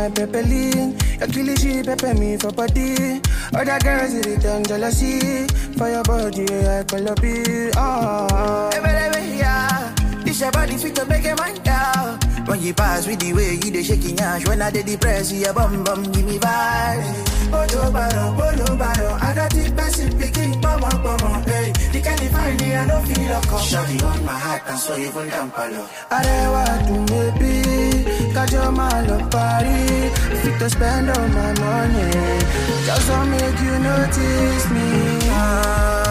my pepeline. Your killie she pepper me for body. Other girls it return jealousy. For your body, I call up it. Oh, Hey, baby, yeah. This your body sweet to make a man down. When you pass with the way you dey shaking ash, when I dey depress you, bum bum give me vibes. Bolo baro, bolo baro, I got the best in picking, pomo pomo, hey. The kind of find me, I don't feel a come. Shawty on my heart and so even down palo. Arewa to maybe Got your man love party Fit to spend all my money Just to make you notice me Ah,